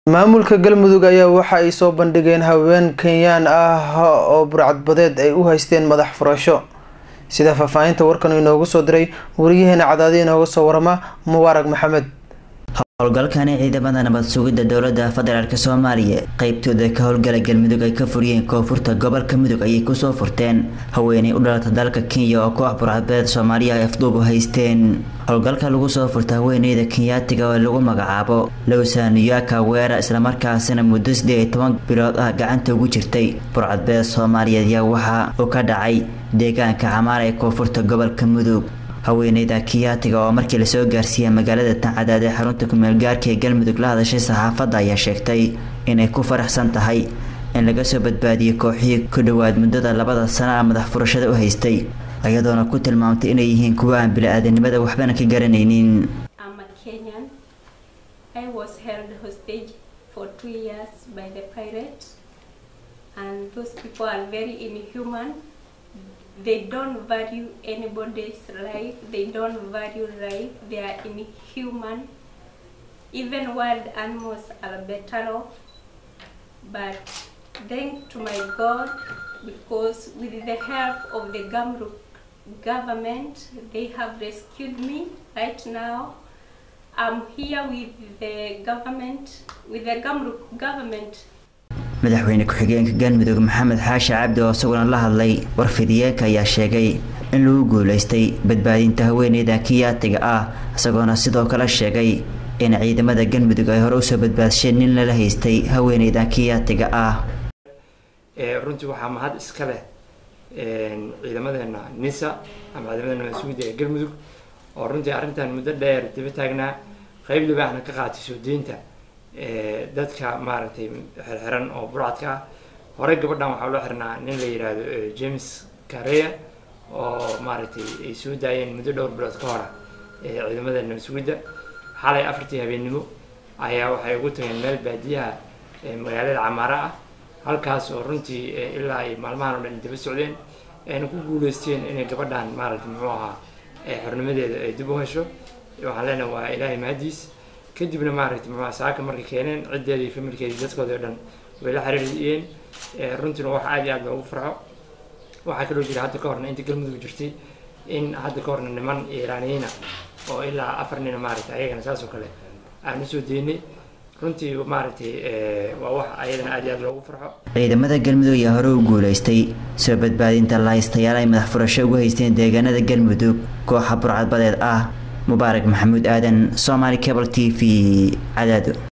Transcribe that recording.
maamulka galmudug ayaa waxa ay soo bandhigeen haween kenyaan ah oo burcadbadeed ay u haysteen madax furasho sida faahfaahinta warkan inoogu soo diray wariyaheena cadaadi inooga soo warama mubaarag maxamed howlgalkani ciidamada nabad sugidda dowladda federaalk soomaaliya qeybtooda ka howlgala galmudug ay ka furiyeen koonfurta gobolka mudug ayay kusoo furteen haweeney u dhalata dalka kenya oo koox burcadbadeed soomaaliya ay afduub u haysteen howlgalka lagu soo furta haweeneyda kenyaatiga oo lagu magacaabo lowsaniyaka weera islamarkaasina muddo siddeed iyo toban bilood ah gacanta ugu jirtay burcadbadeed soomaaliyeed ayaa waxa uu ka dhacay deegaanka camaar ee koonfurta gobolka mudug haweeneyda kiyaatiga oo markii lasoo gaarsiiyay magaalada tancadaad ee xarunta kumeel gaarka ee galmudug la hadashay saxaafadda ayaa sheegtay inay ku faraxsan tahay in laga soo badbaadiyey kooxihii ku dhowaad muddada labada sana a madax furashada u haystay iyadoona ku tilmaamtay inay yihiin kuwa aan bili-aadanimada waxbana ka garanaynin they don't value anybody's life they don't value life they are inhuman even wild animals are better off but thank to my god because with the help of the Gamruk government they have rescued me right now i'm here with the government with the Gamruk government madaxweyne ku-xigeenka galmudug maxamed xaashi cabdi oo isaguna la hadlay warfidiyeenka ayaa sheegay in lagu guuleystay badbaadinta haweeneyda kiyaatiga ah isagoona sidoo kale sheegay in ciidamada galmudug ay hore usoo badbaadsheen nin lala haystay haweeneyda kiyaatiga ah runtii waxaa mahad iska leh ciidamadeena nisa ama ciidamadeena mas-uuliyadda ee galmudug oo runtii arrintan muddo dheer daba taagnaa qeyb libaaxna ka qaatay soo deynta dadka maaragtay xirxiran oo burcadka ah horey gabadhan waxaa loo xirnaa nin la yidhaahdo james careya oo maaragtay ay soo daayeen muddo dhowr bilood ka hora ciidamada nabasugidda xalay afartii habeennimo ayaa waxay ugu tageen meel baadiyaha magaalada camaara ah halkaas oo runtii ilaa ay maalmahan oo dhan daba socdeen ayna ku guuleysteen inay gabadhan maaragtay muxuu ahaa xornimadeeda ay dib u hesho waxaan leenahay waa ilaahay mahadiis kadibna maaragtay muxua saaka markay keeneen ciddeeda iyo familkeedii dadkooda o dhan way la xiriiriyeen runtiina wax aad iyo aad loogu farxo waxaa kaloo jira hadda ka horna inta galmudug jirtay in hadda ka horna niman iiraaniyiina oo ilaa afar nina maaragtay ayagana saas oo kale aan usoo deynay runtii maaragtay waa wax ayadana aad iyo aad loogu farxo ciidamada galmudug ayaa hore u guuleystay soo badbaadinta lahaystayaal ay madax furasho ugu haysteen deegaanada galmudug kooxa burcadbadeed ah mubaarak maxamuud aadan somaali cable t v cadaado